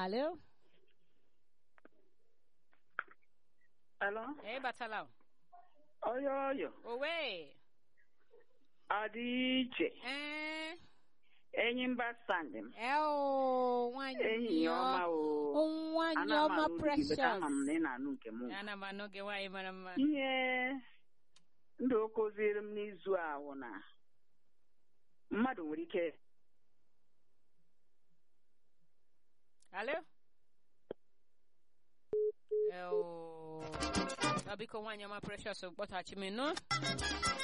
Alo? Alo? Eh, batala. Oyo oyo. Owe. Ọ dị iche. Eh. Enyi mba sandị m. Eo, nwanyị Enyi ya ọma o. Nwanyị Ana m ọma anụ olu gị, beta precious. ama m na ị na-anụ nke m. Ana m anụ gị nwaanyị mara mma. Ihe ndụ o kụziri m n'izu a wụ na mmadụ nwere ike Alo? Eo. Ọ biko nwaanyị ọma precious kpọtaghachi m nụ.